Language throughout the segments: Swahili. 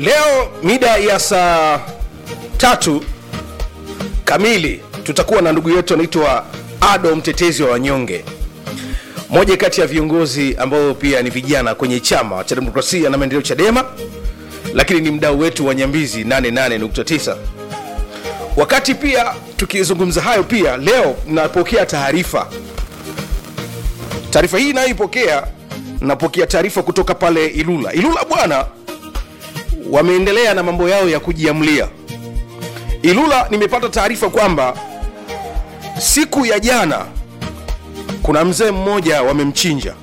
leo mida ya saa tatu kamili tutakuwa na ndugu yetu anaitwa ado mtetezi wa wanyonge moja kati ya viongozi ambao pia ni vijana kwenye chama cha demokrasia na maendeleo chadema lakini ni mdau wetu wa nyambizi 88.9 wakati pia tukizungumza hayo pia leo napokea taarifa taarifa hii inayoipokea napokea taarifa kutoka pale ilula ilula bwana wameendelea na mambo yao ya kujiamlia ilula nimepata taarifa kwamba siku ya jana kuna mzee mmoja wamemchinja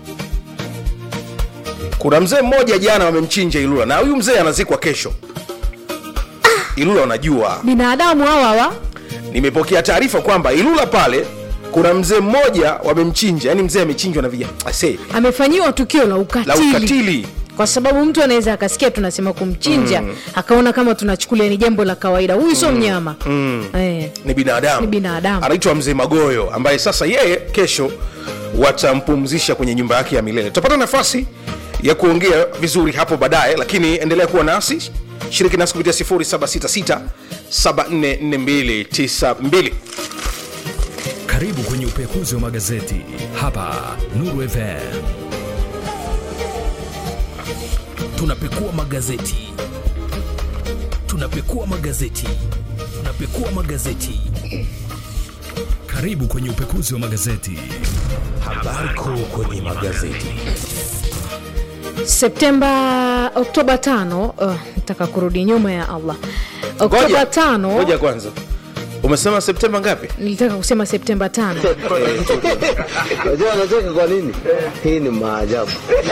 kuna mzee mmoja jana wamemchinja ilula na huyu mzee anazikwa kesho ilula wanajua binadamu hawa hawa nimepokea taarifa kwamba ilula pale kuna mzee mmoja wamemchinja yani mzee amechinjwa na vijana ase amefanyiwa tukio la ukatili, la ukatili kwa sababu mtu anaweza akasikia tunasema kumchinja mm. akaona kama tunachukulia ni jambo la kawaida huyu sio mnyama mm. eh. ni binadamu Ni binadamu. anaitwa mzee magoyo ambaye sasa yeye kesho watampumzisha kwenye nyumba yake ya milele tutapata nafasi ya kuongea vizuri hapo baadaye lakini endelea kuwa nasi shiriki nasi kupitia 766 744292 Karibu kwenye upekuzi wa magazeti hapa Nuru FM. Tunapekua magazeti, tunapekua magazeti, tunapekua magazeti. Karibu kwenye upekuzi wa magazeti. habari kuu kwenye magazeti septemba oktoba tano uh, nataka kurudi nyuma ya allah oktoba Ngoja, tano ngoja kwanza umesema septemba ngapi nilitaka kusema septemba tano Unajua anacheka kwa nini? Hii ni maajabu.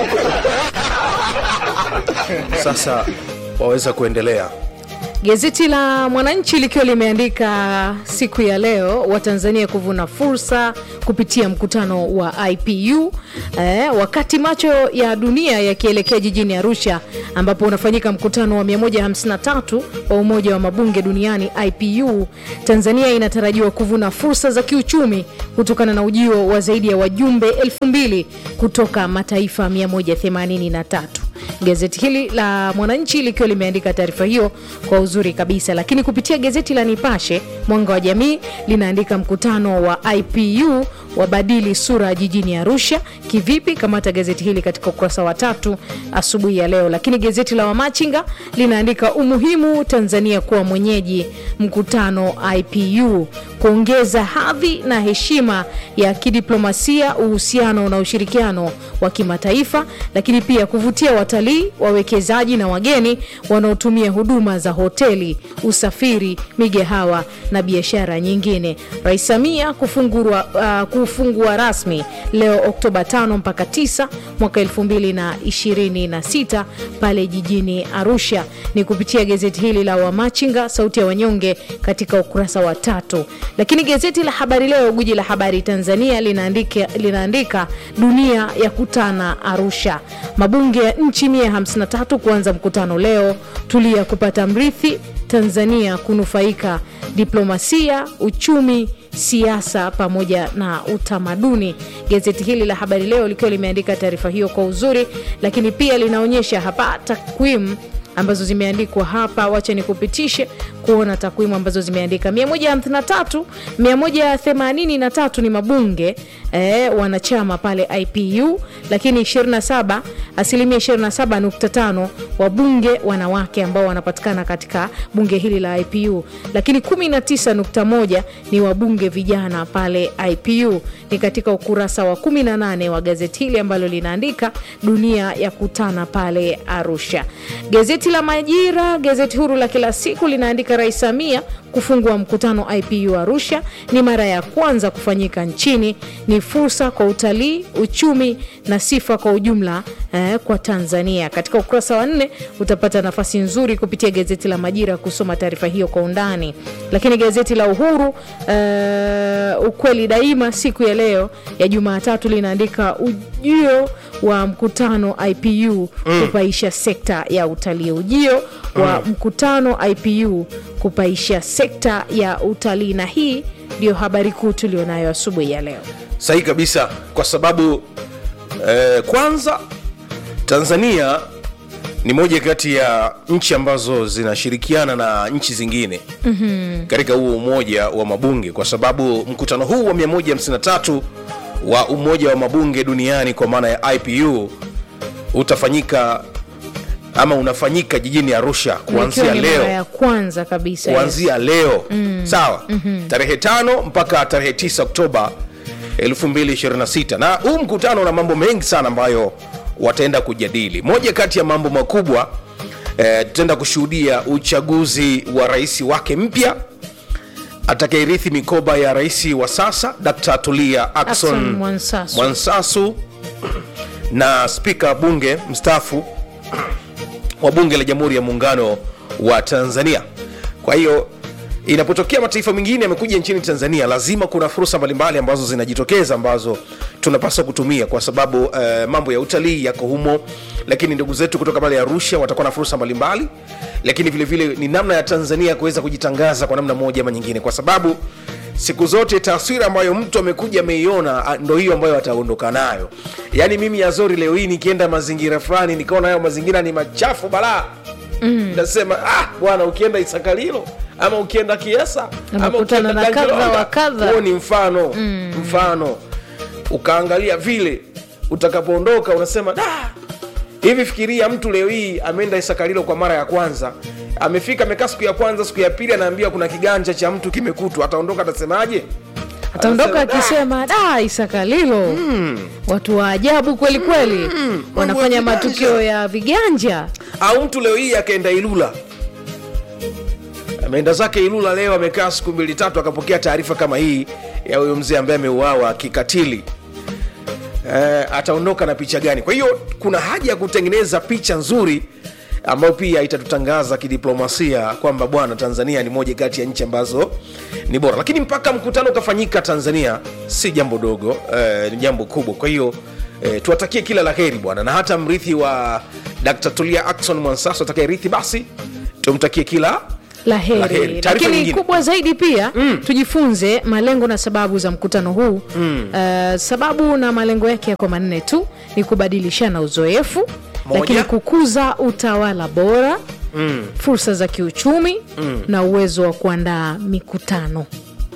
sasa waweza kuendelea Gazeti la Mwananchi likiwa limeandika siku ya leo Watanzania kuvuna fursa kupitia mkutano wa IPU eh, wakati macho ya dunia yakielekea jijini Arusha ambapo unafanyika mkutano wa 153 wa Umoja wa Mabunge Duniani IPU. Tanzania inatarajiwa kuvuna fursa za kiuchumi kutokana na ujio wa zaidi ya wajumbe 2000 kutoka mataifa 183 gazeti hili la mwananchi likiwa limeandika taarifa hiyo kwa uzuri kabisa lakini kupitia gazeti la nipashe mwanga wa jamii linaandika mkutano wa ipu wabadili sura jijini arusha kivipi kamata gazeti hili katika ukurasa wa tatu asubuhi ya leo lakini gazeti la wamachinga linaandika umuhimu tanzania kuwa mwenyeji mkutano ipu kuongeza hadhi na heshima ya kidiplomasia uhusiano na ushirikiano wa kimataifa lakini pia kuvutia watalii wawekezaji na wageni wanaotumia huduma za hoteli usafiri migahawa na biashara nyingine rais samia kufungua, uh, kufungua rasmi leo oktoba 5 mpaka 9 mwaka 2026 pale jijini arusha ni kupitia gazeti hili la wamachinga sauti ya wanyonge katika ukurasa wa tatu lakini gazeti la habari leo guji la habari tanzania linaandika, linaandika dunia ya kutana arusha mabunge ya nchi 153 kuanza mkutano leo tulia kupata mrithi tanzania kunufaika diplomasia uchumi siasa pamoja na utamaduni gazeti hili la habari leo likiwa limeandika taarifa hiyo kwa uzuri lakini pia linaonyesha hapa takwimu ambazo zimeandikwa hapa wacha nikupitishe kuona takwimu ambazo zimeandika 153 183 ni mabunge eh, wanachama pale ipu lakini 27 asilimia 27.5 wabunge wanawake ambao wanapatikana katika bunge hili la ipu lakini 19.1 ni wabunge vijana pale ipu ni katika ukurasa wa 18 wa gazeti hili ambalo linaandika dunia ya kutana pale arusha gazeti la majira gazeti huru la kila siku linaandika rais samia kufungua mkutano ipu arusha ni mara ya kwanza kufanyika nchini ni fursa kwa utalii uchumi na sifa kwa ujumla eh, kwa tanzania katika ukurasa wa nne utapata nafasi nzuri kupitia gazeti la majira kusoma taarifa hiyo kwa undani lakini gazeti la uhuru eh, ukweli daima siku ya leo ya jumatatu linaandika ujio wa mkutano ipu mm. kupaisha sekta ya utalii ujio wa mm. mkutano ipu kupaisha sekta ya utalii na hii ndiyo habari kuu tulionayo asubuhi ya leo sahihi kabisa kwa sababu eh, kwanza tanzania ni moja kati ya nchi ambazo zinashirikiana na nchi zingine mm-hmm. katika huo umoja wa mabunge kwa sababu mkutano huu wa 153 wa umoja wa mabunge duniani kwa maana ya ipu utafanyika ama unafanyika jijini arusha kuanzia Ikiwa ni mara leo ya kwanza kabisa yes. kuanzia leo mm. sawa mm-hmm. tarehe tano mpaka tarehe 9 oktoba 2026 na huu mkutano una mambo mengi sana ambayo wataenda kujadili moja kati ya mambo makubwa eh, tutaenda kushuhudia uchaguzi wa rais wake mpya atakayerithi mikoba ya rais wa sasa dkt tulia Ackson akson Mwansasu. mwansasu na spika bunge mstaafu wa bunge la jamhuri ya muungano wa tanzania kwa hiyo inapotokea mataifa mengine yamekuja nchini tanzania lazima kuna fursa mbalimbali ambazo zinajitokeza ambazo tunapaswa kutumia kwa sababu uh, mambo ya utalii yako humo lakini ndugu zetu kutoka pale arusha watakuwa na fursa mbalimbali lakini vile vile ni namna ya tanzania kuweza kujitangaza kwa namna moja ama nyingine kwa sababu siku zote taswira ambayo mtu amekuja ameiona ah, ndo hiyo ambayo ataondoka nayo yaani mimi azori leo hii nikienda mazingira fulani nikaona hayo mazingira ni machafu balaa mm. nasema ah, bwana ukienda isakalilo ama ukienda kiesa ama Unakutana ukienda na kadha Gangironga, wa kadha. huo ni mfano mm. mfano ukaangalia vile utakapoondoka unasema da hivi fikiria mtu leo hii ameenda isakalilo kwa mara ya kwanza amefika amekaa siku ya kwanza siku ya pili anaambia kuna kiganja cha mtu kimekutwa ataondoka atasemaje ataondoka Anasema, akisema da isakalilo mm. watu wa ajabu kweli kweli mm. wanafanya Mambo ya matukio viganja." ya viganja au mtu leo hii akaenda ilula ameenda zake ilula leo amekaa siku mbili tatu akapokea taarifa kama hii ya huyo mzee ambaye ameuawa kikatili eh, ataondoka na picha gani kwa hiyo kuna haja ya kutengeneza picha nzuri ambayo pia itatutangaza kidiplomasia kwamba bwana tanzania ni moja kati ya nchi ambazo ni bora lakini mpaka mkutano ukafanyika tanzania si jambo dogo eh, ni jambo kubwa kwa hiyo eh, tuwatakie kila la heri bwana na hata mrithi wa dkt tulia akson mwansaso atakayerithi basi tumtakie kila la heri, La heri. Taarifa lakini nyingine. kubwa zaidi pia mm. tujifunze malengo na sababu za mkutano huu mm. uh, sababu na malengo yake yako manne tu ni kubadilishana uzoefu Moja. lakini kukuza utawala bora mm. fursa za kiuchumi mm. na uwezo wa kuandaa mikutano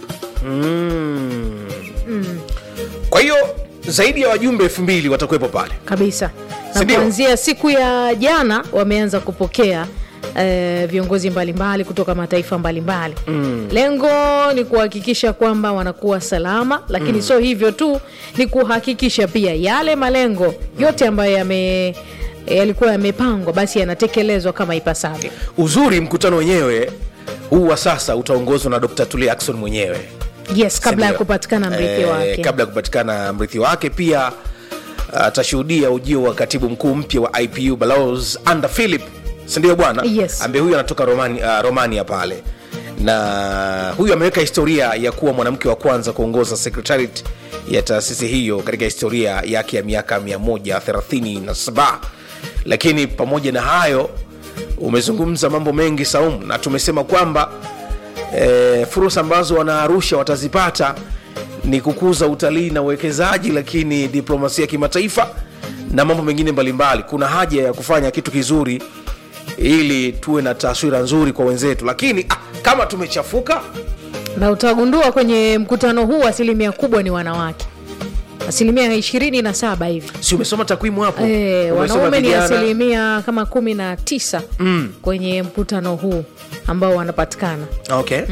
kwa hiyo zaidi ya wajumbe elfu mbili watakuwepo pale kabisa na Sindio? kuanzia siku ya jana wameanza kupokea eh, viongozi mbalimbali kutoka mataifa mbalimbali mm. lengo ni kuhakikisha kwamba wanakuwa salama lakini mm. sio hivyo tu ni kuhakikisha pia yale malengo yote ambayo yame yalikuwa yamepangwa basi yanatekelezwa kama ipasavyo uzuri mkutano wenyewe huu wa sasa utaongozwa na dr tulia akson mwenyewe yes kabla ya Sindio? kupatikana mrithi Eh, wake kabla ya kupatikana mrithi wake pia atashuhudia ujio wa katibu mkuu mpya wa ipu balos anda philip sindio bwana Yes. ambaye huyu anatoka romani, uh, romania pale na huyu ameweka historia ya kuwa mwanamke wa kwanza kuongoza secretariat ya taasisi hiyo katika historia yake ya miaka 137 lakini pamoja na hayo umezungumza mambo mengi saumu na tumesema kwamba e, fursa ambazo wanaarusha watazipata ni kukuza utalii na uwekezaji lakini diplomasia ya kimataifa na mambo mengine mbalimbali kuna haja ya kufanya kitu kizuri ili tuwe na taswira nzuri kwa wenzetu lakini ah, kama tumechafuka na utagundua kwenye mkutano huu asilimia kubwa ni wanawake asilimia ishirini na saba hivi si umesoma takwimu hapo Eh, Umesoma wanaume ni vijana. asilimia kama kumi na tisa mm. kwenye mkutano huu ambao wanapatikana okay.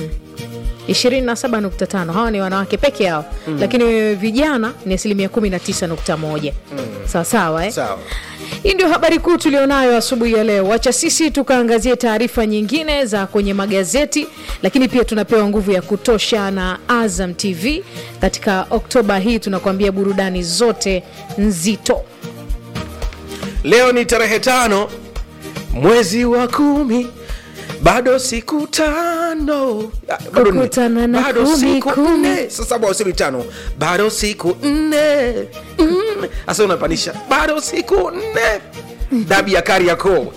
27.5 hawa ni wanawake peke yao mm. lakini vijana ni asilimia 19.1 mm. sawasawa eh? sawa hii ndio habari kuu tulionayo asubuhi ya leo wacha sisi tukaangazie taarifa nyingine za kwenye magazeti lakini pia tunapewa nguvu ya kutosha na azam tv katika oktoba hii tunakuambia burudani zote nzito leo ni tarehe tano mwezi wa kumi bado siku tano Ah, bado nne. Kukutana na bado kumi, siku kumi. nne sasa bado siku tano bado siku nne Mm. sasa unapanisha bado siku nne dabi ya kariakoo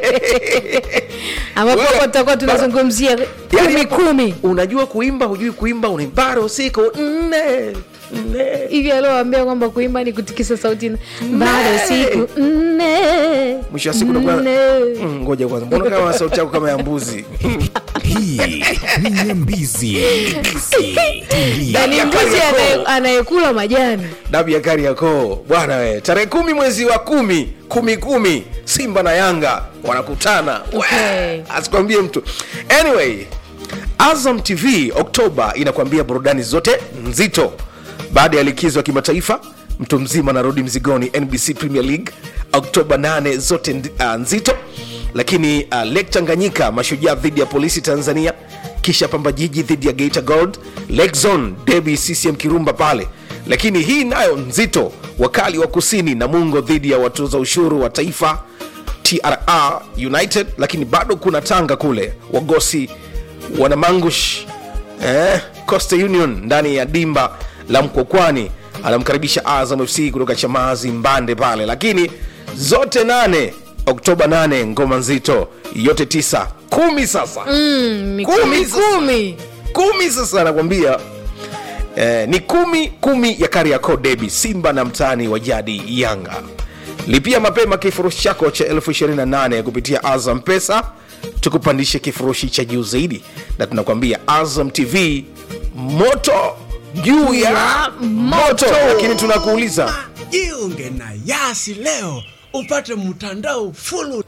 ambapo Wewe, hapo tutakuwa tunazungumzia kumi Yaani hapo kumi unajua kuimba hujui kuimba una bado siku nne nne hivi alioambia kwamba kuimba ni kutikisa sauti na- bado siku nne mwisho wa siku unakuwa- nne. Mm, ngoja kwanza mbona kama sauti yako kama ya mbuzi hii ni nyambizi Nyambizi. Tulia. na ni ya mbuzi Kariakoo. anaye- anayekula majani dabi ya kariakoo bwana we tarehe kumi mwezi wa kumi kumi kumi simba na yanga wanakutana Okay. asikwambie mtu anyway azam tv oktoba inakwambia burudani zote nzito baada ya likizo ya kimataifa mtu mzima anarudi mzigoni nbc premier league oktoba 8 zote ndi- uh, nzito lakini uh, lake tanganyika mashujaa dhidi ya polisi tanzania kisha pamba jiji dhidi ya geita gold lake zone debi ccm kirumba pale lakini hii nayo nzito wakali wa kusini na mungo dhidi ya watoza ushuru wa taifa TRR United, lakini bado kuna Tanga kule wagosi wanamangush eh, Coastal Union ndani ya dimba la Mkwakwani anamkaribisha Azam FC kutoka Chamazi Mbande pale, lakini zote nane Oktoba 8 ngoma nzito yote tisa kumi sasa Mm, ni Kumi kumi sasa. kumi kumi sasa nakwambia eh, ni kumi kumi ya Kariakoo Derby, Simba na mtani wa jadi Yanga. Lipia mapema kifurushi chako cha elfu 28 kupitia Azam Pesa, tukupandishe kifurushi cha juu zaidi, na tunakwambia Azam TV moto juu ya moto. Lakini tunakuuliza jiunge na yasi leo upate mtandao fulu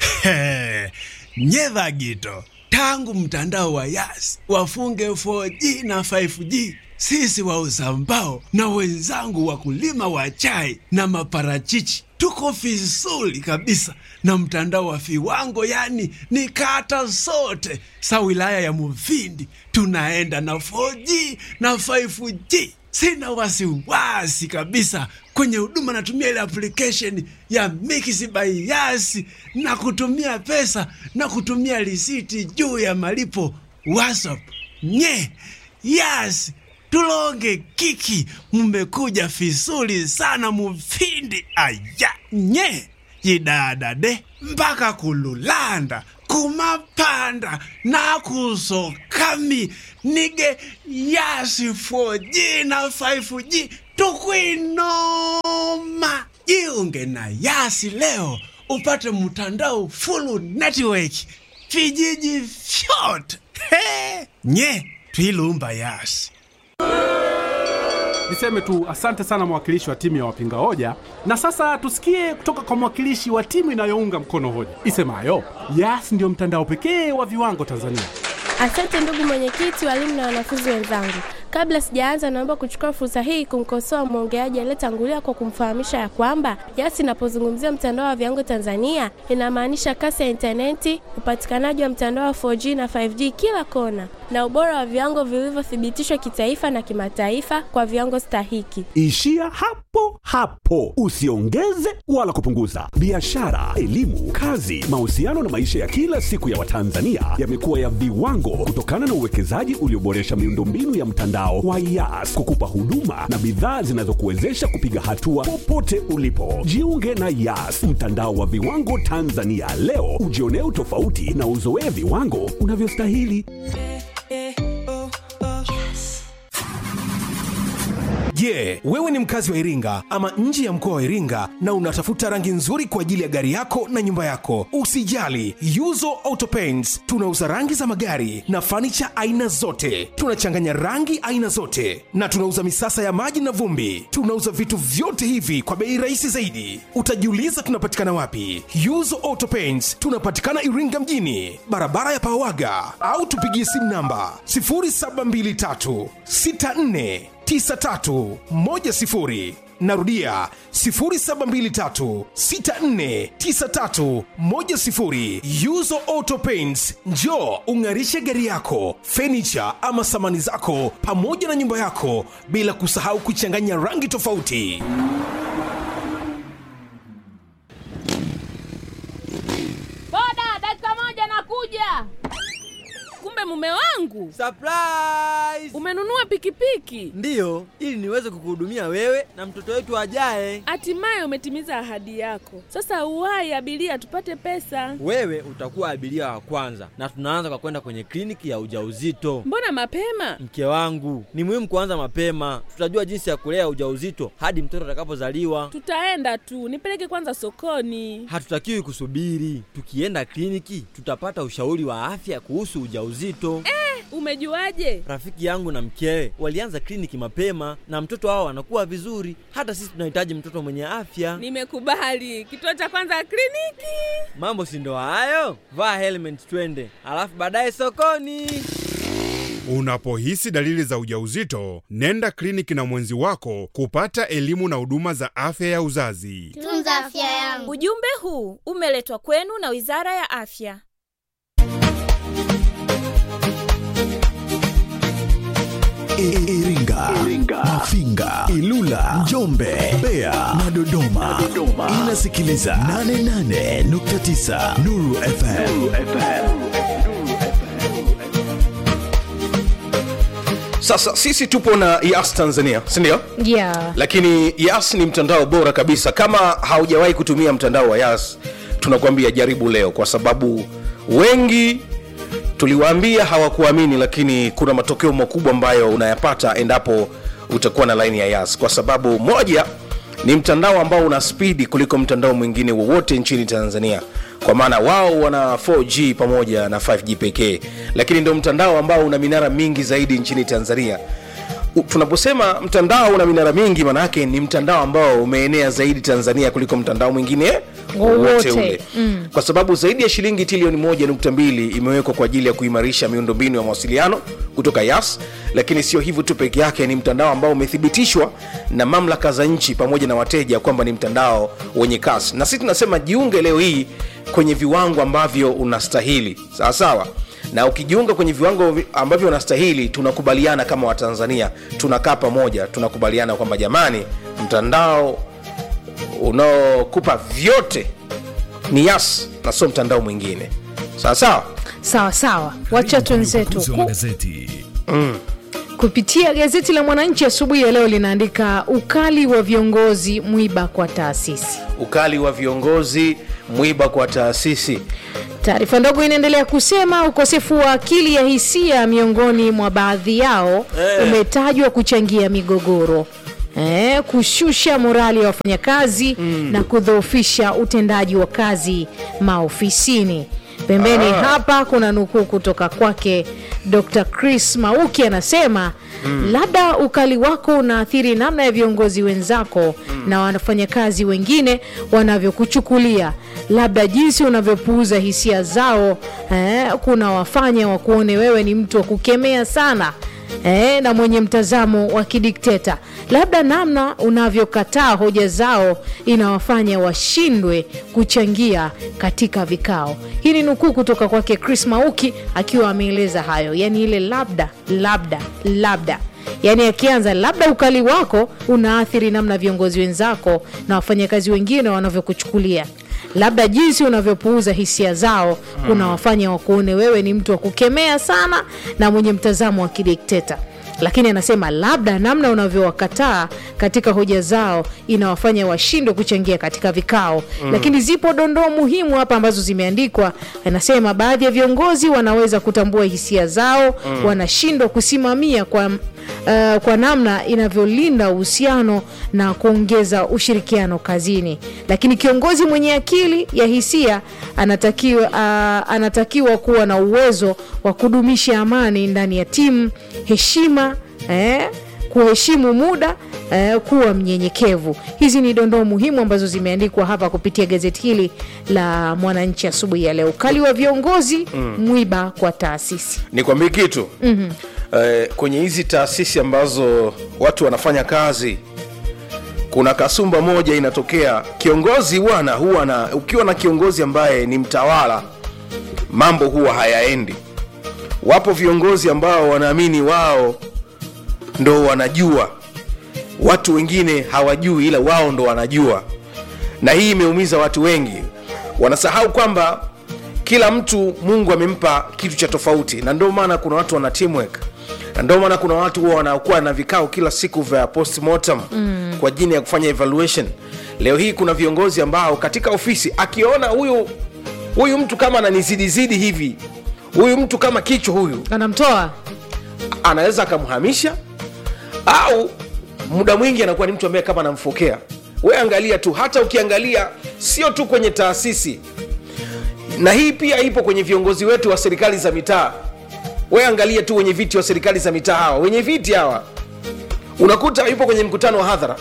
nyedha gito tangu mtandao wa yasi wafunge 4g na 5g sisi wauza mbao na wenzangu wakulima wa chai na maparachichi tuko vizuri kabisa na mtandao wa viwango yani ni kata zote sa wilaya ya muvindi tunaenda na 4g na 5g sina wasiwasi kabisa kwenye huduma natumia ile application ya Mix by Yas na kutumia pesa na kutumia risiti juu ya malipo WhatsApp. Nye Yas tulonge kiki, mmekuja vizuri sana mufindi aya nye yidadade mpaka kululanda kumapanda nakusokami nige yasi 4G na 5G tukwinoma jiunge na yasi leo upate mtandao full network vijiji vyote He! nye twilumba yasi Niseme tu asante sana mwakilishi wa timu ya wapinga hoja, na sasa tusikie kutoka kwa mwakilishi wa timu inayounga mkono hoja isemayo Yas ndio mtandao pekee wa viwango Tanzania. Asante ndugu mwenyekiti, walimu na wanafunzi wenzangu. Kabla sijaanza, naomba kuchukua fursa hii kumkosoa mwongeaji aliyetangulia kwa kumfahamisha ya kwamba Yas inapozungumzia mtandao wa viwango Tanzania inamaanisha kasi ya intaneti, upatikanaji wa mtandao wa 4G na 5G kila kona, na ubora wa viwango vilivyothibitishwa kitaifa na kimataifa kwa viwango stahiki. Ishia hapo hapo, usiongeze wala kupunguza. Biashara, elimu, kazi, mahusiano na maisha ya kila siku ya Watanzania yamekuwa ya viwango kutokana na uwekezaji ulioboresha miundombinu ya mtandao wa Yas kukupa huduma na bidhaa zinazokuwezesha kupiga hatua popote ulipo. Jiunge na Yas, mtandao wa viwango Tanzania leo, ujionee utofauti na uzoee viwango unavyostahili. Je, wewe ni mkazi wa Iringa ama nje ya mkoa wa Iringa na unatafuta rangi nzuri kwa ajili ya gari yako na nyumba yako? Usijali, Yuzo Auto Paints tunauza rangi za magari na fanicha aina zote. Tunachanganya rangi aina zote na tunauza misasa ya maji na vumbi. Tunauza vitu vyote hivi kwa bei rahisi zaidi. Utajiuliza tunapatikana wapi? Yuzo Auto Paints tunapatikana Iringa mjini, barabara ya Pawaga, au tupigie simu namba 0723 64 9310 narudia 0723649310 yuzo auto paints njo ung'arishe gari yako fenicha ama samani zako pamoja na nyumba yako bila kusahau kuchanganya rangi tofauti Boda, dakika moja nakuja. Kumbe kumbe mume wangu Surprise! umenunua pikipiki Ndiyo, ili niweze kukuhudumia wewe na mtoto wetu ajaye. hatimaye umetimiza ahadi yako sasa uwai abiria tupate pesa Wewe utakuwa abiria wa kwanza, na tunaanza kwa kwenda kwenye kliniki ya ujauzito. mbona mapema Mke wangu, ni muhimu kuanza mapema. Tutajua jinsi ya kulea ujauzito hadi mtoto atakapozaliwa. tutaenda tu nipeleke kwanza sokoni Hatutakiwi kusubiri. Tukienda kliniki, tutapata ushauri wa afya kuhusu ujauzito. eh, umejuaje Rafiki yangu na mkewe walianza kliniki mapema na mtoto wao anakuwa vizuri. Hata sisi tunahitaji mtoto mwenye afya. nimekubali kituo cha kwanza kliniki Mambo si ndo hayo? Vaa helmet twende, alafu baadaye sokoni. Unapohisi dalili za ujauzito, nenda kliniki na mwenzi wako kupata elimu na huduma za afya ya uzazi. Tunza afya yangu. Ujumbe huu umeletwa kwenu na Wizara ya Afya. Iringa, Mafinga, Ilula, Njombe, Mbeya na Dodoma. Inasikiliza 88.9 Nuru FM. sasa sisi tupo na yas tanzania sindio yeah. lakini yas ni mtandao bora kabisa kama haujawahi kutumia mtandao wa yas tunakuambia jaribu leo kwa sababu wengi tuliwaambia hawakuamini lakini kuna matokeo makubwa ambayo unayapata endapo utakuwa na laini ya yas kwa sababu moja ni mtandao ambao una spidi kuliko mtandao mwingine wowote nchini tanzania kwa maana wao wana 4g pamoja na 5g pekee lakini ndio mtandao ambao una minara mingi zaidi nchini tanzania U- tunaposema mtandao una minara mingi maanaake ni mtandao ambao umeenea zaidi tanzania kuliko mtandao mwingine wowote ule mm. kwa sababu zaidi ya shilingi trilioni moja nukta mbili imewekwa kwa ajili ya kuimarisha miundombinu ya mawasiliano kutoka yas lakini sio hivyo tu peke yake ni mtandao ambao umethibitishwa na mamlaka za nchi pamoja na wateja kwamba ni mtandao wenye kasi na sisi tunasema jiunge leo hii kwenye viwango ambavyo unastahili sawa sawa na ukijiunga kwenye viwango vi- ambavyo unastahili tunakubaliana kama watanzania tunakaa pamoja tunakubaliana kwamba jamani mtandao unaokupa vyote ni yas na sio mtandao mwingine sawa sawa sawa sawa wacha twenzetu Uzi wa magazeti mm. kupitia gazeti la mwananchi asubuhi ya leo linaandika ukali wa viongozi mwiba kwa taasisi ukali wa viongozi mwiba kwa taasisi taarifa ndogo inaendelea kusema ukosefu wa akili ya hisia miongoni mwa baadhi yao Eh. umetajwa kuchangia migogoro Eh, kushusha morali ya wafanyakazi mm. na kudhoofisha utendaji wa kazi maofisini pembeni Ah. hapa kuna nukuu kutoka kwake dr chris mauki anasema Mm. labda ukali wako unaathiri namna ya viongozi wenzako mm. na wafanyakazi wengine wanavyokuchukulia labda jinsi unavyopuuza hisia zao eh, kuna wafanya wakuone wewe ni mtu wa kukemea sana eh, na mwenye mtazamo wa kidikteta labda namna unavyokataa hoja zao inawafanya washindwe kuchangia katika vikao hii ni nukuu kutoka kwake chris mauki akiwa ameeleza hayo yaani ile labda labda labda yaani akianza labda ukali wako unaathiri namna viongozi wenzako na wafanyakazi wengine wanavyokuchukulia labda jinsi unavyopuuza hisia zao Mm. unawafanya wakuone wewe ni mtu wa kukemea sana na mwenye mtazamo wa kidikteta lakini anasema labda namna unavyowakataa katika hoja zao inawafanya washindwe kuchangia katika vikao Mm. lakini zipo dondoo muhimu hapa ambazo zimeandikwa anasema baadhi ya viongozi wanaweza kutambua hisia zao Mm. wanashindwa kusimamia kwa Uh, kwa namna inavyolinda uhusiano na kuongeza ushirikiano kazini lakini kiongozi mwenye akili ya hisia anatakiwa, uh, anatakiwa kuwa na uwezo wa kudumisha amani ndani ya timu heshima eh, kuheshimu muda eh, kuwa mnyenyekevu hizi ni dondoo muhimu ambazo zimeandikwa hapa kupitia gazeti hili la mwananchi asubuhi ya leo ukali wa viongozi Mm. mwiba kwa taasisi nikwambie kitu mm-hmm. eh, kwenye hizi taasisi ambazo watu wanafanya kazi kuna kasumba moja inatokea kiongozi bwana huwa na ukiwa na kiongozi ambaye ni mtawala mambo huwa hayaendi wapo viongozi ambao wanaamini wao ndo wanajua watu wengine hawajui ila wao ndo wanajua na hii imeumiza watu wengi wanasahau kwamba kila mtu mungu amempa kitu cha tofauti na ndio maana kuna watu wana teamwork na ndio maana kuna watu huwa wanakuwa na vikao kila siku vya postmortem mm. kwa ajili ya kufanya evaluation leo hii kuna viongozi ambao katika ofisi akiona huyu huyu mtu kama ananizidizidi hivi huyu mtu kama kichwa huyu anamtoa anaweza akamhamisha au muda mwingi anakuwa ni mtu ambaye kama anamfokea we angalia tu hata ukiangalia sio tu kwenye taasisi na hii pia ipo kwenye viongozi wetu wa serikali za mitaa we angalia tu wenye viti wa serikali za mitaa hawa wenye viti hawa unakuta yupo kwenye mkutano wa hadhara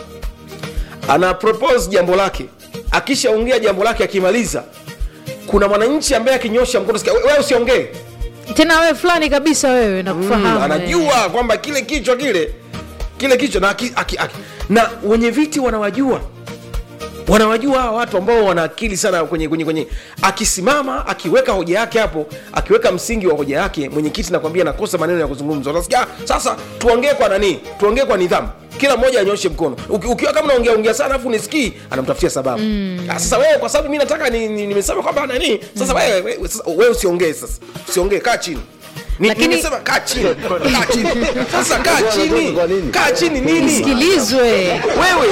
ana propose jambo lake akishaongea jambo lake akimaliza kuna mwananchi ambaye akinyosha mkono sikia, "We- wewe usiongee tena wewe fulani kabisa wewe nakufahamu mm, anajua kwamba kile kichwa kile kile kichwa na, aki, aki, aki. na wenye viti wanawajua wanawajua hawa watu ambao wana akili sana kwenye, kwenye, kwenye akisimama akiweka hoja yake hapo akiweka msingi wa hoja yake mwenyekiti nakwambia nakosa maneno ya kuzungumza utasikia "Ah, sasa tuongee kwa nani tuongee kwa nidhamu kila mmoja anyoshe mkono Uki, ukiwa kama unaongea ongea sana alafu nisikii anamtafutia sababu mm. sasa wewe kwa sababu mi nataka ni- ni- nimesema kwamba nani sasa wewe wewe, sasa wewe usiongee sasa usiongee kaa chini Ni- Lakini- nimesema kaa chini kaa chini sasa kaa chini kaa chini nini sikilizwe wewe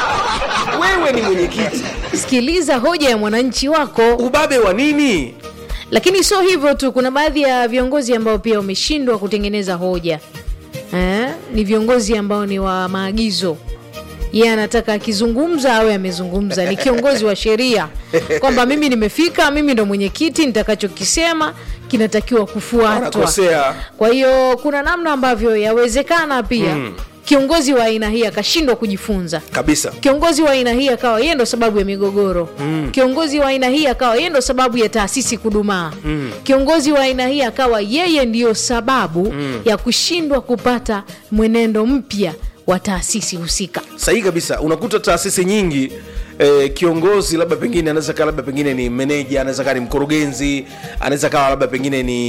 wewe ni mwenyekiti sikiliza hoja ya mwananchi wako ubabe wa nini lakini sio hivyo tu kuna baadhi ya viongozi ambao pia wameshindwa kutengeneza hoja eh? ni viongozi ambao ni wa maagizo yeye anataka akizungumza awe amezungumza ni kiongozi wa sheria kwamba mimi nimefika mimi ndo mwenyekiti nitakachokisema kinatakiwa kufuatwa anakosea kwa hiyo kuna namna ambavyo yawezekana pia Mm. kiongozi wa aina hii akashindwa kujifunza kabisa kiongozi wa aina hii akawa yeye ndo sababu ya migogoro Mm. kiongozi wa aina hii akawa yeye ndo sababu ya taasisi kudumaa Mm. kiongozi wa aina hii akawa yeye ndiyo sababu Mm. ya kushindwa kupata mwenendo mpya wa taasisi husika sahihi kabisa unakuta taasisi nyingi eh, kiongozi labda pengine anaweza kaa labda pengine ni meneja anaweza kaa ni mkurugenzi anaweza kawa labda pengine ni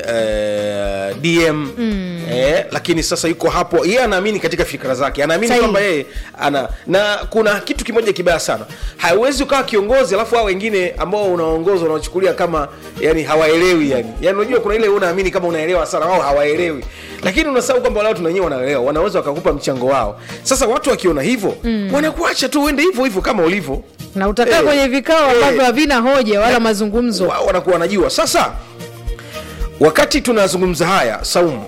eh, dm mm. eh, lakini sasa yuko hapo yeye anaamini katika fikra zake anaamini Sahihi. kwamba yeye ana na kuna kitu kimoja kibaya sana hauwezi ukawa kiongozi alafu hao wengine ambao unaongoza unawachukulia kama yani hawaelewi yani yani unajua kuna ile unaamini kama unaelewa sana wao hawaelewi lakini unasahau kwamba wale watu na wenyewe wanaelewa wanaweza wakakupa mchango wao sasa watu wakiona hivyo Mm. wanakuacha tu uende hivyo hivyo kama ulivyo na utakaa Eh, kwenye vikao eh. ambavyo havina hoja wala mazungumzo wao wanakuwa wanajua sasa wakati tunazungumza haya saumu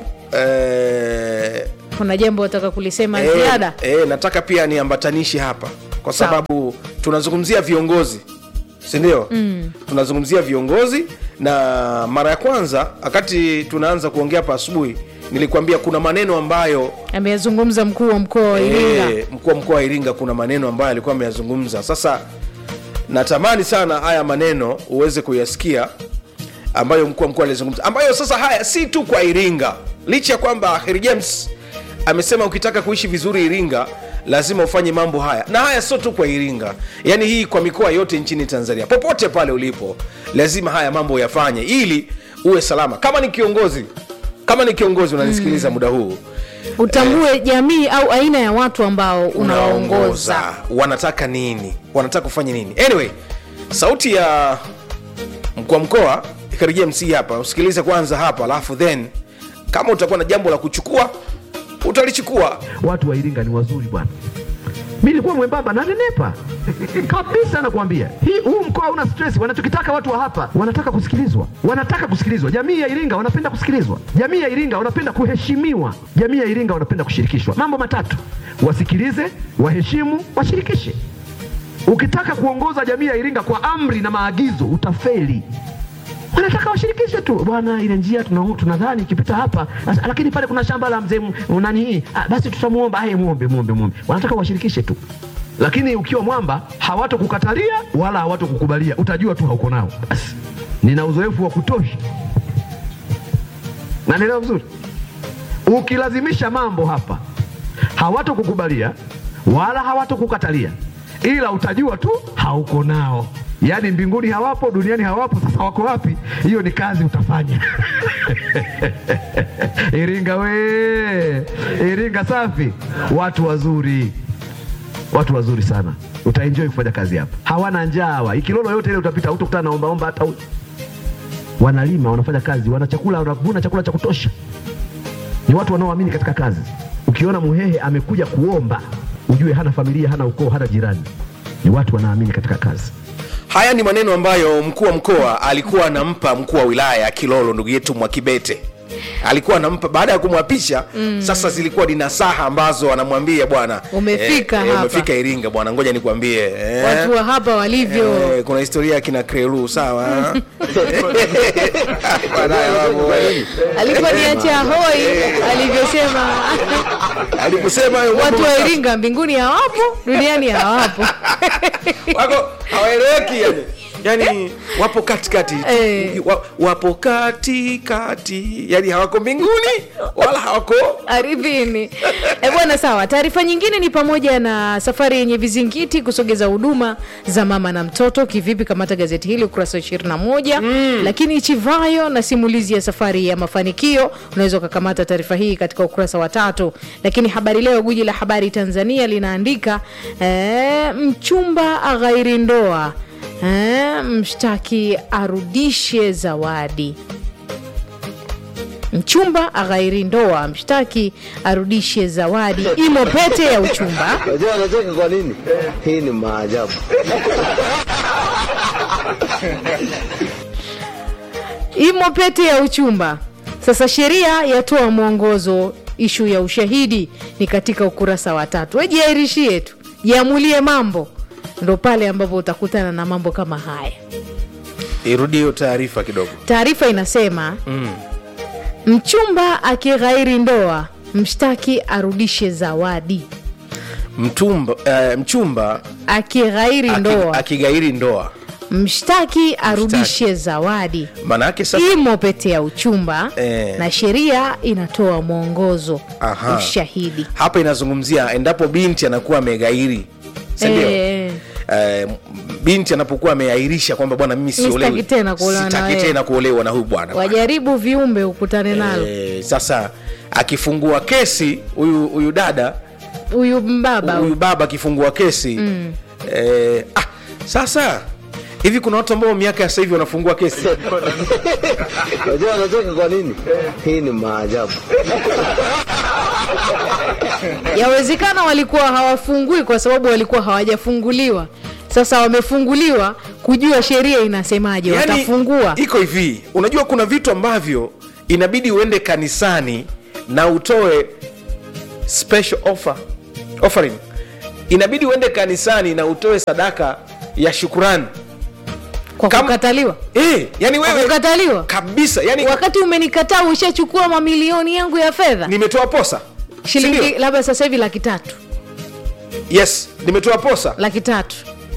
eh, kuna jambo wataka kulisema Eh, ziada eh, nataka pia niambatanishi hapa kwa sababu tunazungumzia viongozi sindio Mm. tunazungumzia viongozi na mara ya kwanza wakati tunaanza kuongea hapa asubuhi nilikwambia kuna maneno ambayo ameyazungumza mkuu wa mkoa wa iringa eh, mkuu wa mkoa wa iringa kuna maneno ambayo alikuwa ameyazungumza sasa natamani sana haya maneno uweze kuyasikia ambayo mkuu wa mkoa alizungumza ambayo sasa haya si tu kwa iringa licha ya kwamba Kheri james amesema ukitaka kuishi vizuri iringa lazima ufanye mambo haya na haya sio tu kwa iringa yaani hii kwa mikoa yote nchini tanzania popote pale ulipo lazima haya mambo yafanye ili uwe salama kama ni kiongozi kama ni kiongozi unanisikiliza mm. muda huu utambue jamii au aina ya watu ambao unawaongoza wanataka nini wanataka kufanya nini anyway sauti ya mkuu wa mkoa Kheri james hii hapa usikilize kwanza hapa alafu then kama utakuwa na jambo la kuchukua utalichukua watu wa Iringa ni wazuri bwana. Mimi nilikuwa mwembamba na nenepa kabisa, nakwambia hii, huu mkoa una stress. Wanachokitaka watu wa hapa, wanataka kusikilizwa, wanataka kusikilizwa. Jamii ya Iringa wanapenda kusikilizwa, jamii ya Iringa wanapenda kuheshimiwa, jamii ya Iringa wanapenda kushirikishwa. Mambo matatu: wasikilize, waheshimu, washirikishe. Ukitaka kuongoza jamii ya Iringa kwa amri na maagizo, utafeli wanataka washirikishe tu bwana, ile njia tuna- tunadhani ikipita hapa, asa- lakini pale kuna shamba la mzee m- nani hii, ah, basi tutamuomba. Aye, muombe muombe muombe. Wanataka washirikishe tu, lakini ukiwa mwamba hawatokukatalia wala hawatokukubalia, utajua tu hauko nao. Basi nina uzoefu wa kutosha, nanielewa vizuri. Ukilazimisha mambo hapa hawatokukubalia wala hawatokukatalia, ila utajua tu hauko nao. Yaani mbinguni hawapo, duniani hawapo, sasa wako wapi? Hiyo ni kazi utafanya. Iringa we, Iringa safi, watu wazuri, watu wazuri sana, utaenjoy kufanya kazi hapa. Hawana njaa hawa, ikilolo yote ile utapita, utakutana na ombaomba hata huyu wanalima, wanafanya kazi, wana chakula, wanavuna chakula cha kutosha. Ni watu wanaoamini katika kazi. Ukiona Muhehe amekuja kuomba, ujue hana familia, hana ukoo, hana jirani. Ni watu wanaamini katika kazi. haya ni maneno ambayo mkuu wa mkoa alikuwa anampa mkuu wa wilaya ya kilolo ndugu yetu mwakibete alikuwa anampa baada ya kumwapisha Mm. sasa zilikuwa ni nasaha ambazo anamwambia bwana Umefika eh, eh, hapa. umefika iringa bwana ngoja nikwambie eh, watu wa hapa walivyo eh, kuna historia ya kina krelu sawa Baadaye mambo, eh. aliponiacha hoi alivyosema aliposema hayo mambo watu wa matatu. iringa mbinguni hawapo duniani hawapo wako hawaeleweki yani yani wapo katikati Eh. wa, wapo katikati yani hawako mbinguni wala hawako ardhini e bwana sawa taarifa nyingine ni pamoja na safari yenye vizingiti kusogeza huduma za mama na mtoto kivipi kamata gazeti hili ukurasa wa 21 mm. lakini chivayo na simulizi ya safari ya mafanikio unaweza ukakamata taarifa hii katika ukurasa wa tatu lakini habari leo guji la habari tanzania linaandika eh, mchumba aghairi ndoa eh, mshtaki arudishe zawadi mchumba aghairi ndoa mshtaki arudishe zawadi imo pete ya uchumba Unajua anacheka kwa nini? Hii ni maajabu. imo pete ya uchumba sasa sheria yatoa mwongozo ishu ya ushahidi ni katika ukurasa wa tatu wejiairishie tu jiamulie mambo ndo pale ambapo utakutana na mambo kama haya irudi hiyo taarifa kidogo taarifa inasema mm. mchumba akighairi ndoa mshtaki arudishe zawadi mtumba uh, mchumba akighairi aki- ndoa akigairi ndoa mshtaki arudishe zawadi maanaake sasa imo pete ya uchumba Eh. na sheria inatoa mwongozo Aha. ushahidi hapa inazungumzia endapo binti anakuwa amegairi sindio Eh, Eh, binti anapokuwa ameairisha kwamba bwana mimi sitaki siolewi tena kuolewa na sitaki wewe. tena kuolewa na huyu bwana wajaribu viumbe ukutane nalo Eh, sasa akifungua kesi huyu huyu dada huyu mbaba huyu baba akifungua kesi Mm. eh, ah, sasa hivi kuna watu ambao miaka ya sasa hivi wanafungua kesi Unajua anacheka kwa nini? Hii ni maajabu. yawezekana walikuwa hawafungui kwa sababu walikuwa hawajafunguliwa sasa wamefunguliwa kujua sheria inasemaje Yaani, watafungua iko hivi unajua kuna vitu ambavyo inabidi uende kanisani na utoe special offer offering inabidi uende kanisani na utoe sadaka ya shukurani kwa kukataliwa eh, yani Kwa wewe kukataliwa kabisa yani wakati umenikataa ushachukua mamilioni yangu ya fedha nimetoa posa shilingi Sindio? labda sasa hivi laki tatu yes nimetoa posa laki tatu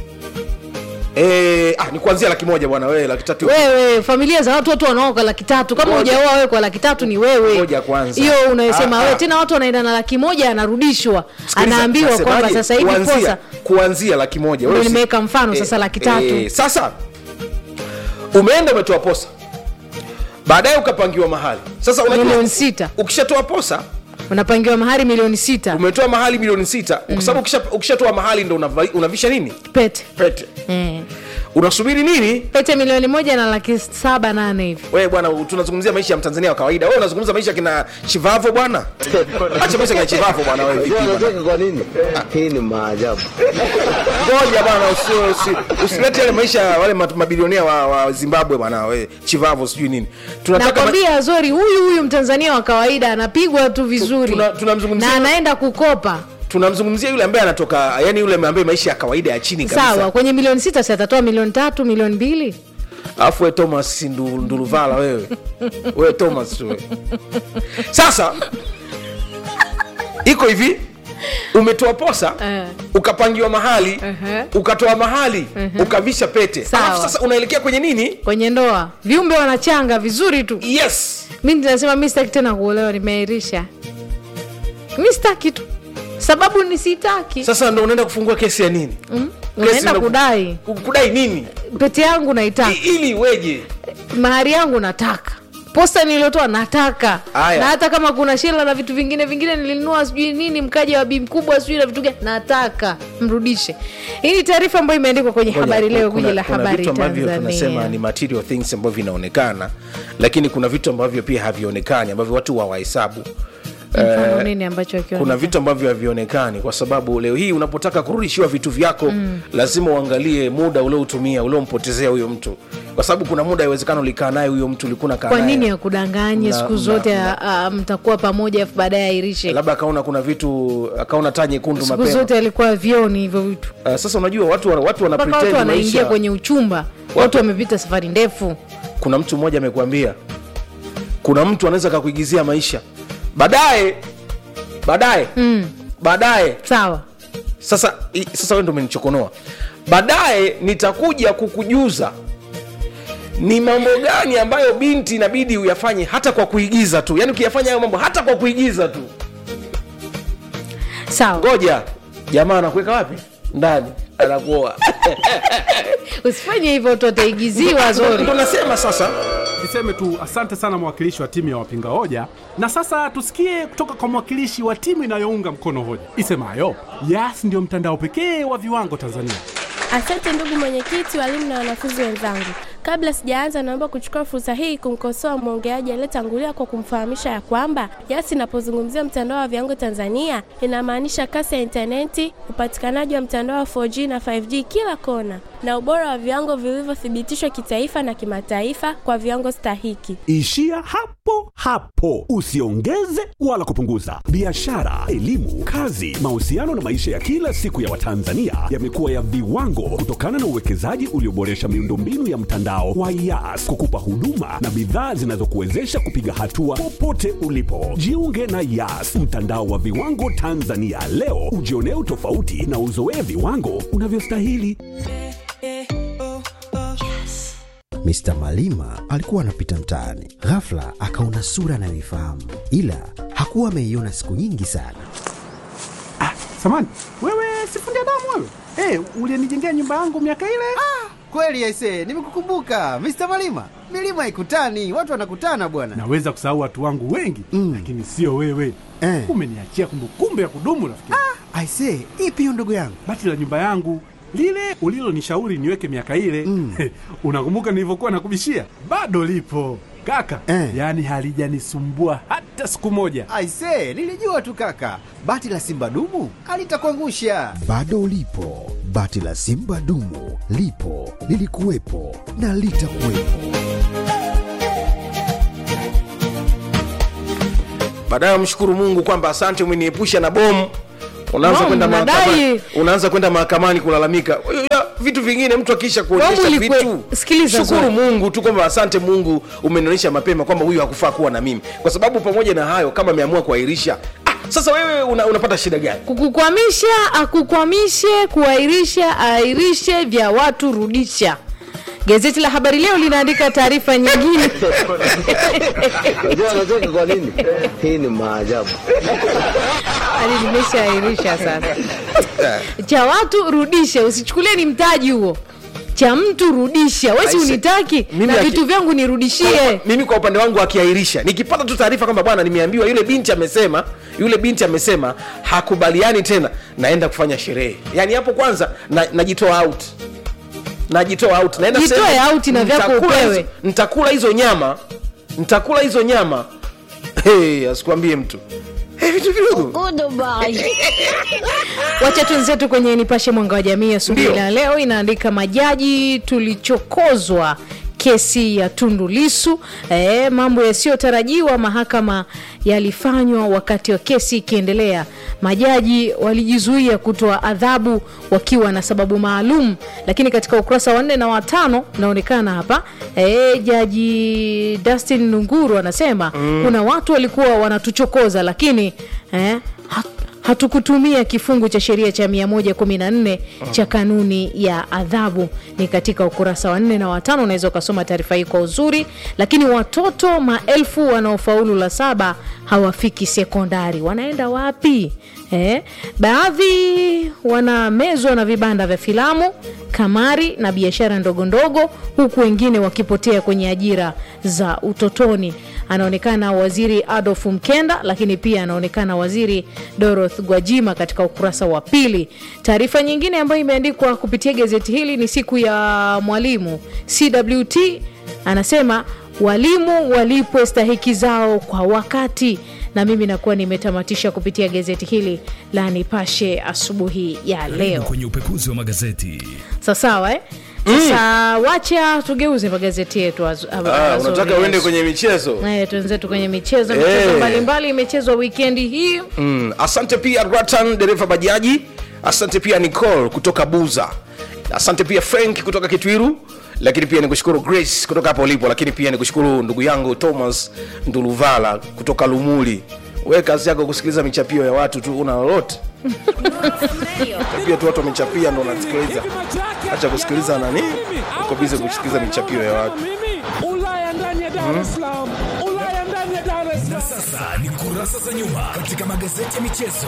eh, ah, ni kuanzia laki moja bwana wewe laki tatu wewe familia za watu watu wanaoa kwa laki tatu kama Ngoja. hujaoa wewe kwa laki tatu ni wewe Ngoja kwanza. hiyo unayosema Ah, wewe ah. tena watu wanaenda na laki moja anarudishwa Sikiliza, anaambiwa kwamba nasemaje? sasa hivi Kuanzia- posa kuanzia laki moja Ndio Wewe si- nimeweka mfano sasa laki tatu. sasa umeenda umetoa posa baadaye ukapangiwa mahali sasa unajua- milioni sita ukishatoa posa unapangiwa mahari milioni sita umetoa mahali milioni sita kwa sababu ukisha- ukishatoa mahali ndo unava- unavisha nini pete pete eh. unasubiri nini pete milioni moja na laki saba nane hivi wewe bwana tunazungumzia maisha ya mtanzania wa kawaida wewe unazungumza maisha ya kina chivavo bwana acha maisha ya kina chivavo bwana wewe vipi Unajua bwana? anacheka kwa nini? Hii ni maajabu. ngoja bwana usi- usi- usilete yale maisha ya wale mat- mabilionea wa, wa zimbabwe bwana we chivavo sijui nini tunataka ma- nakwambia zori huyu huyu mtanzania wa kawaida anapigwa tu vizuri tuna- tunamzungumzia- na anaenda kukopa tunamzungumzia yule ambaye anatoka yani yule ambaye maisha ya kawaida ya chini sawa kabisa kwenye milioni sita si atatoa milioni tatu milioni mbili alafu we thomas Ndu- nduluvala wewe wewe thomas tu wewe. sasa iko hivi umetoa posa Eh. ukapangiwa mahali Ehe. ukatoa mahali ukavisha pete Sawa. alafu sasa unaelekea kwenye nini kwenye ndoa viumbe wanachanga vizuri tu yes mi nasema mi sitaki tena kuolewa nimeairisha mi sitaki tu sababu ni sitaki sasa ndo unaenda kufungua kesi ya nini mm? Kesi unaenda ndo- kudai Ku- kudai nini pete yangu naitaka I- ili weje mahari yangu nataka posta niliyotoa nataka Aya. na hata kama kuna shela na vitu vingine vingine nilinunua sijui nini mkaja wa bi mkubwa sijui na vitu gani nataka mrudishe hii ni taarifa ambayo imeandikwa kwenye Ngoja, habari leo kuna- gwiji la kuna habari vitu ambavyo tunasema tanzania ni material things ambavyo vinaonekana lakini kuna vitu ambavyo pia havionekani ambavyo watu hawahesabu mfano Eh, nini ambacho akiona kuna vitu ambavyo havionekani kwa sababu leo hii unapotaka kurudishiwa vitu vyako Mm. lazima uangalie muda ulioutumia uliompotezea huyo mtu kwa sababu kuna muda iwezekano ulikaa naye huyo mtu ulikuwa unakaa kwa naye. nini akudanganye Na- siku na- zote na- a- a- mtakuwa pamoja afu baadaye airishe labda akaona kuna vitu akaona taa nyekundu siku mapema zote alikuwa vioni hivyo vitu uh, sasa unajua watu wana- watu wana mpaka watu pretend wanaingia maisha kwenye uchumba watu wamepita safari ndefu kuna mtu mmoja amekwambia kuna mtu anaweza kakuigizia maisha baadaye baadaye mm. baadaye sawa sasa i- sasa wewe ndo umenichokonoa baadaye nitakuja kukujuza ni mambo gani ambayo binti inabidi uyafanye hata kwa kuigiza tu yaani ukiyafanya hayo mambo hata kwa kuigiza tu sawa ngoja jamaa anakuweka wapi ndani anakuoa usifanye hivyo watu wataigiziwa zori ndo nasema sasa niseme tu asante sana mwakilishi wa timu ya wapinga hoja na sasa tusikie kutoka kwa mwakilishi wa timu inayounga mkono hoja isemayo yas ndio mtandao pekee wa viwango tanzania Asante ndugu mwenyekiti, walimu na wanafunzi wenzangu. Kabla sijaanza, naomba kuchukua fursa hii kumkosoa mwongeaji aliyetangulia kwa kumfahamisha ya kwamba YAS inapozungumzia mtandao wa viwango Tanzania inamaanisha kasi ya intaneti, upatikanaji wa mtandao wa 4G na 5G kila kona, na ubora wa viwango vilivyothibitishwa kitaifa na kimataifa kwa viwango stahiki. Ishia hapo hapo, usiongeze wala kupunguza. Biashara, elimu, kazi, mahusiano na maisha ya kila siku ya Watanzania yamekuwa ya viwango kutokana na uwekezaji ulioboresha miundombinu ya mtandao wa YAS kukupa huduma na bidhaa zinazokuwezesha kupiga hatua popote ulipo. Jiunge na YAS, mtandao wa viwango Tanzania leo, ujionee utofauti na uzoee viwango unavyostahili. Mr. Malima alikuwa anapita mtaani, ghafla akaona sura anayoifahamu, ila hakuwa ameiona siku nyingi sana. samani wewe sifundi damu wewe hey, ulienijengea nyumba yangu miaka ile Kweli aise, nimekukumbuka Mr. Malima. Milima haikutani, watu wanakutana bwana. naweza kusahau watu wangu wengi mm. lakini sio wewe Eh. umeniachia kumbukumbu ya kudumu rafiki Ah, aise, ipi hiyo ndugu yangu? bati la nyumba yangu lile ulilonishauri niweke miaka ile mm. unakumbuka nilivyokuwa nakubishia bado lipo kaka Eh. yaani halijanisumbua hata siku moja Aise, nilijua tu kaka. Bati la Simba dumu alitakuangusha. Bado ulipo, bati la Simba dumu lipo, lilikuwepo na litakuwepo. baadaye mshukuru mungu kwamba asante umeniepusha na bomu unaanza Bomu, kwenda nadai. mahakamani unaanza kwenda mahakamani kulalamika Ya, vitu vingine mtu akisha kuonyesha Bomu ilikwe- vitu sikiliza shukuru Zoe. mungu tu kwamba asante mungu umenionyesha mapema kwamba huyu hakufaa kuwa na mimi kwa sababu pamoja na hayo kama ameamua kuahirisha ah, sasa wewe una, unapata shida gani kukukwamisha akukwamishe kuahirisha ahirishe vya watu rudisha gazeti la habari leo linaandika taarifa nyingine Unajua anacheka kwa nini? Hii ni maajabu. hadi nimeshaahirisha sasa cha watu rudisha usichukulie ni mtaji huo cha mtu rudisha wesi Aise, unitaki mimi na aki- vitu vyangu nirudishie mimi kwa upande wangu akiahirisha nikipata tu taarifa kwamba bwana nimeambiwa yule binti amesema yule binti amesema hakubaliani tena naenda kufanya sherehe yaani hapo kwanza na- najitoa out najitoa out naenda Jitoe sehemu, out na vyako nitakula upewe. hizo- nitakula hizo nyama nitakula hizo nyama hey, asikwambie mtu hey, vitu vidogo wacha tuenzetu kwenye nipashe mwanga wa jamii asubuhi Ndio. la leo inaandika majaji tulichokozwa kesi ya tundu lisu e, mambo yasiyotarajiwa mahakama yalifanywa wakati wa kesi ikiendelea majaji walijizuia kutoa adhabu wakiwa na sababu maalum lakini katika ukurasa wa nne na watano unaonekana hapa e, jaji dustin nunguru anasema mm. kuna watu walikuwa wanatuchokoza lakini eh, hat- hatukutumia kifungu cha sheria cha 114 cha kanuni ya adhabu ni katika ukurasa wa nne na watano unaweza ukasoma taarifa hii kwa uzuri lakini watoto maelfu wanaofaulu la saba hawafiki sekondari wanaenda wapi eh? baadhi wanamezwa na vibanda vya filamu kamari na biashara ndogo ndogo huku wengine wakipotea kwenye ajira za utotoni anaonekana waziri adolf mkenda lakini pia anaonekana waziri doroth gwajima katika ukurasa wa pili taarifa nyingine ambayo imeandikwa kupitia gazeti hili ni siku ya mwalimu cwt anasema walimu walipwe stahiki zao kwa wakati na mimi nakuwa nimetamatisha kupitia gazeti hili la nipashe asubuhi ya leo kwenye upekuzi wa magazeti sasawa eh? sasa mm. wacha tugeuze magazeti yetu azu- ab- Ah, azuri unataka uende yesu. kwenye michezo Eh, tuenzetu kwenye michezo Eh. michezo mbalimbali imechezwa wikendi hii mm. asante pia ratan dereva bajaji asante pia nicol kutoka buza asante pia frank kutoka kitwiru lakini pia nikushukuru grace kutoka hapo ulipo lakini pia nikushukuru ndugu yangu thomas nduluvala kutoka lumuli we kazi yako kusikiliza michapio ya watu tu una lolote pia tu watu wamechapia ndo unasikiliza hacha kusikiliza nani uko bize kusikiliza michapio ya watu Ulaya ndani ya Dar es Salaam, Ulaya ndani ya Dar es Salaam. sasa ni kurasa za nyuma katika magazeti ya michezo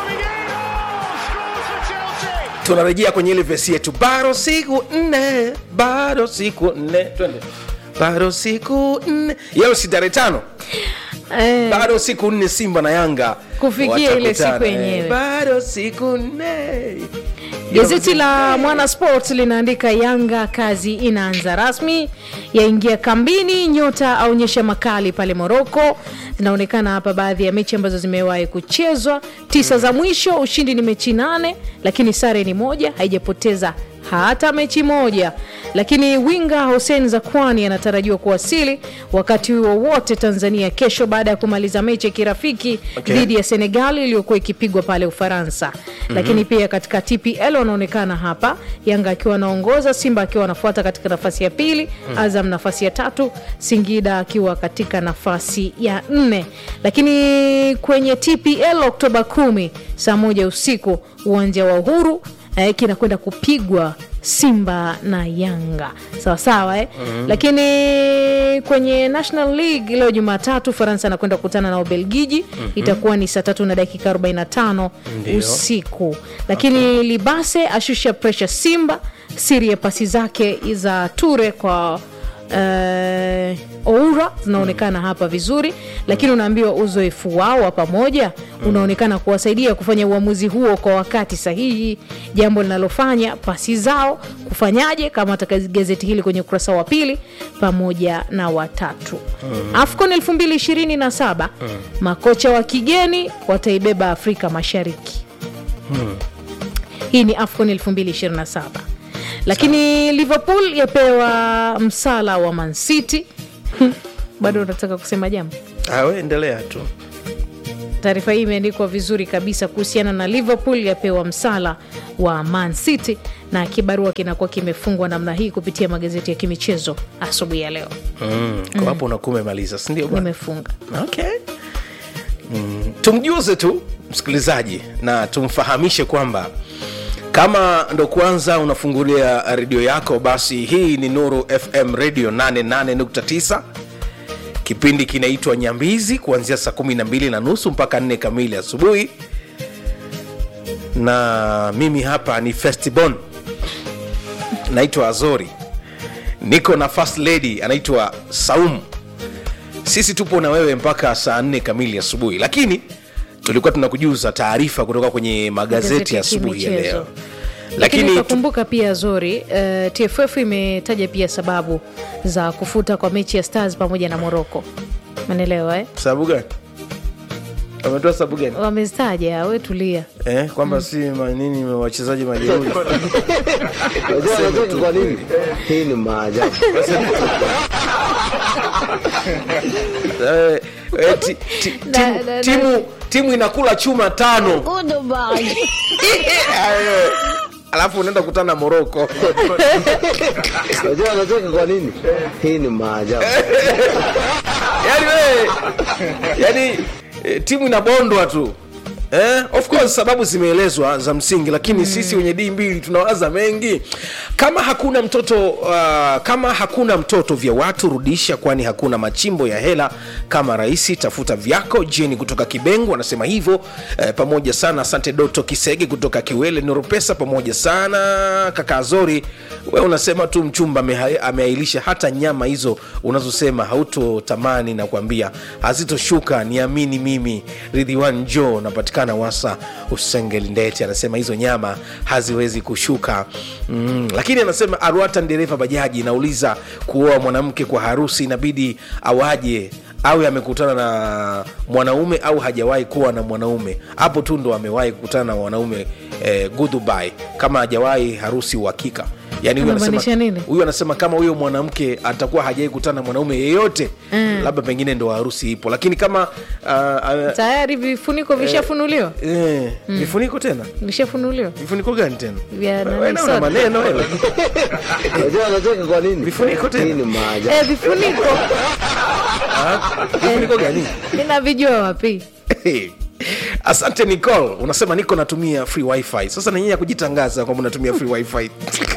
tunarejea kwenye ile vesi yetu bado siku nne bado siku nne twende bado siku nne yao si tarehe tano eh, bado siku nne simba na yanga Kufikia ile watakutana. siku yenyewe. Eh, bado siku nne gazeti la mwana sport linaandika yanga kazi inaanza rasmi yaingia kambini nyota aonyesha makali pale moroko zinaonekana hapa baadhi ya mechi ambazo zimewahi kuchezwa tisa za mwisho ushindi ni mechi nane lakini sare ni moja haijapoteza hata mechi moja lakini winga hussein zakwani anatarajiwa kuwasili wakati huo wote tanzania kesho baada ya kumaliza mechi ya kirafiki Okay. dhidi ya senegal iliyokuwa ikipigwa pale ufaransa mm-hmm. lakini pia katika tpl wanaonekana hapa yanga akiwa anaongoza simba akiwa anafuata katika nafasi ya pili mm. azam nafasi ya tatu singida akiwa katika nafasi ya nne lakini kwenye tpl oktoba kumi saa moja usiku uwanja wa uhuru eh, kinakwenda kupigwa simba na yanga sawasawa eh? mm-hmm. lakini kwenye national league leo jumatatu faransa anakwenda kukutana na ubelgiji mm-hmm. itakuwa ni saa tatu na dakika 45 Ndio. usiku lakini okay. libase ashusha presha simba siri ya pasi zake za ture kwa uh, oura zinaonekana mm. hapa vizuri lakini unaambiwa uzoefu wao wa pamoja mm. unaonekana kuwasaidia kufanya uamuzi huo kwa wakati sahihi jambo linalofanya pasi zao kufanyaje kama hata gazeti hili kwenye ukurasa wa pili pamoja na watatu mm. afcon 227 mm. makocha wa kigeni wataibeba afrika mashariki Hmm. hii ni afcon 227 lakini liverpool yapewa msala wa mancity bado unataka kusema jambo Ah, we endelea tu taarifa hii imeandikwa vizuri kabisa kuhusiana na liverpool yapewa msala wa man city na kibarua kinakuwa kimefungwa namna hii kupitia magazeti ya kimichezo asubuhi ya leo mm. kwa hapo unakuwa umemaliza sindio bwana? nimefunga okay. mm. tumjuze tu msikilizaji na tumfahamishe kwamba kama ndo kwanza unafungulia redio yako basi hii ni nuru fm radio 88.9 kipindi kinaitwa nyambizi kuanzia saa 12 na nusu mpaka 4 kamili asubuhi na mimi hapa ni festibon naitwa azori niko na first lady anaitwa saumu sisi tupo na wewe mpaka saa 4 kamili asubuhi lakini tulikuwa tunakujuza taarifa kutoka kwenye magazeti Magazeti ya ya asubuhi ya kimichezo. leo lakini lakini tu- utakumbuka pia zori uh, tff imetaja pia sababu za kufuta kwa mechi ya stars pamoja na moroko manelewa eh? sababu gani wametoa sababu gani wamezitaja we tulia eh, kwamba si manini wachezaji majeuri Unajua wanacheka kwa nini? Hii ni maajabu. Eh, eh, ti- ti- Na- timu- na- na- timu timu inakula chuma tano Ayo. alafu unaenda kutana na moroko Unajua wanacheka kwa nini? Hii ni maajabu. yani we yani eh, timu inabondwa tu Eh, of course sababu zimeelezwa za msingi lakini mm. sisi wenye dii mbili tunawaza mengi kama hakuna mtoto uh, kama hakuna mtoto vya watu rudisha kwani hakuna machimbo ya hela kama rahisi tafuta vyako jeni kutoka kibengo anasema hivyo eh, pamoja sana asante doto kisege kutoka kiwele noropesa pamoja sana kaka azori we unasema tu mchumba ameha- ameailisha hata nyama hizo unazosema hautotamani na kuambia hazitoshuka niamini mimi ridhiwan jo napatikana wasa usengelindeti anasema hizo nyama haziwezi kushuka mm. lakini anasema arwata dereva bajaji nauliza kuoa mwanamke kwa harusi inabidi awaje awe amekutana na mwanaume au hajawahi kuwa na mwanaume hapo tu ndo amewahi kukutana na mwanaume eh, goodbye kama hajawahi harusi uhakika yani huyu Unamaanisha anasema, nini? huyu anasema kama huyo mwanamke atakuwa hajawai kutana na mwanaume yeyote Mm. labda pengine ndo harusi ipo lakini kama uh, uh, tayari vifuniko vishafunuliwa eh, Mm. vifuniko tena vishafunuliwa vifuniko gani tena vya Wewe nani na una soda? maneno wewe. Unajua anacheka kwa nini? Vifuniko tena. Hii ni maajabu. Eh, vifuniko vifuniko gani ninavijua wapi asante nicol unasema niko natumia free wifi sasa nanyinya kujitangaza kwamba unatumia free wifi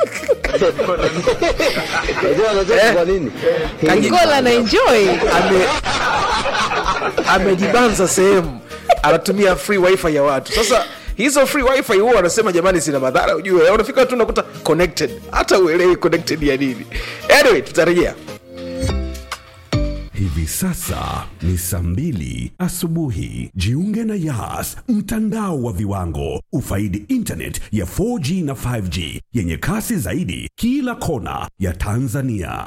Unajua anacheka kwa nini? Hii ni Nicola na enjoy ame amejibanza sehemu anatumia free wifi ya watu sasa hizo free wifi huwa wanasema jamani zina madhara ujue unafika tu unakuta connected hata uelewi connected ya nini anyway tutarejea Hivi sasa ni saa mbili asubuhi. Jiunge na Yas, mtandao wa viwango. Ufaidi internet ya 4G na 5G yenye kasi zaidi kila kona ya Tanzania.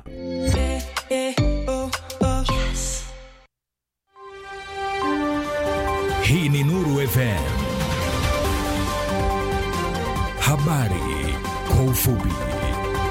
Hii ni Nuru FM. Habari kwa ufupi.